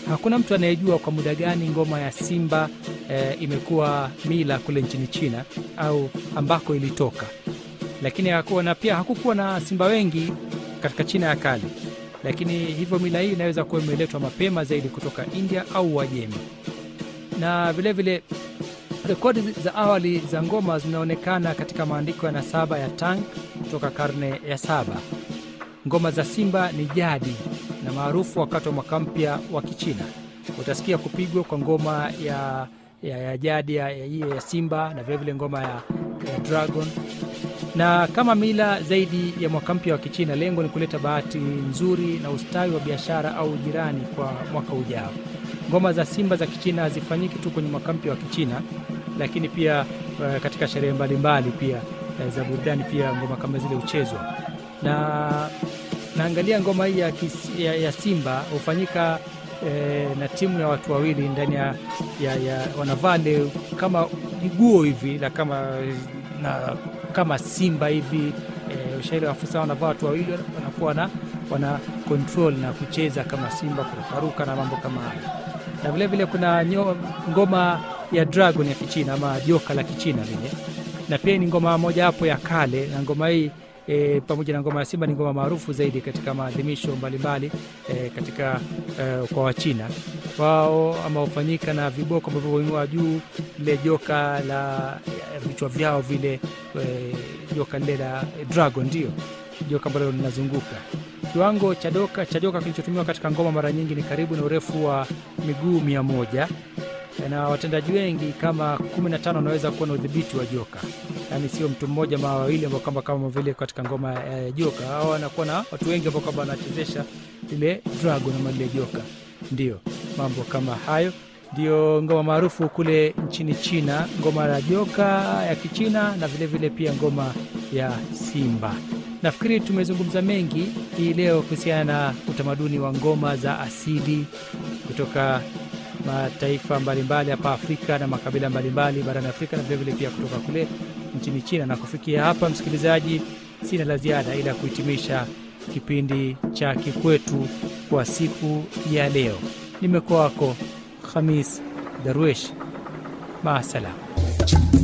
hakuna mtu anayejua kwa muda gani ngoma ya simba e, imekuwa mila kule nchini China au ambako ilitoka, lakini hakuwa na pia hakukuwa na simba wengi katika China ya kale, lakini hivyo mila hii inaweza kuwa imeletwa mapema zaidi kutoka India au Uajemi. Na vilevile rekodi za awali za ngoma zinaonekana katika maandiko ya nasaba ya Tang kutoka karne ya saba. Ngoma za simba ni jadi na maarufu wakati wa mwaka mpya wa Kichina. Utasikia kupigwa kwa ngoma ya, ya, ya jadi ya, ya, ya, ya simba na vilevile ngoma ya, ya dragon na kama mila zaidi ya mwaka mpya wa Kichina, lengo ni kuleta bahati nzuri na ustawi wa biashara au jirani kwa mwaka ujao. Ngoma za simba za Kichina hazifanyiki tu kwenye mwaka mpya wa Kichina, lakini pia uh, katika sherehe mbalimbali pia uh, za burudani pia ngoma kama zile huchezwa. Na naangalia ngoma hii ya, ya, ya simba hufanyika eh, na timu ya watu wawili ndani ya, ya, ya wanavaa kama jiguo hivi la kama na kama simba hivi e, ushairi wa afisa wanavaa watu wawili wanakuwa na wana control na kucheza kama simba, kurukaruka na mambo kama hayo. Na vilevile kuna nyo, ngoma ya dragon ya Kichina ama joka la Kichina vile, na pia ni ngoma moja hapo ya kale, na ngoma hii e, pamoja na ngoma ya simba ni ngoma maarufu zaidi katika maadhimisho mbalimbali e, katika e, kwa Wachina wao ama hufanyika na viboko ambavyo huinua juu lile joka la vichwa vyao vile e, joka lile la dragon, ndio joka ambalo linazunguka. Kiwango cha doka cha joka kilichotumiwa katika ngoma mara nyingi ni karibu na urefu wa miguu mia moja na watendaji wengi kama kumi na tano wanaweza kuwa na udhibiti wa joka, yaani sio mtu mmoja ama wawili ambao kama kama vile katika ngoma ya e, joka au wanakuwa na watu wengi ambao kwamba wanachezesha lile dragon ama lile joka. Ndio mambo kama hayo ndio ngoma maarufu kule nchini China, ngoma ya joka ya Kichina na vilevile vile pia ngoma ya simba. Nafikiri tumezungumza mengi hii leo kuhusiana na utamaduni wa ngoma za asili kutoka mataifa mbalimbali hapa Afrika na makabila mbalimbali barani Afrika na vilevile pia kutoka kule nchini China. Na kufikia hapa, msikilizaji, sina la ziada ila kuhitimisha kipindi cha Kikwetu kwa siku ya leo. Nimekuwa wako Khamis Darwish, maasalam.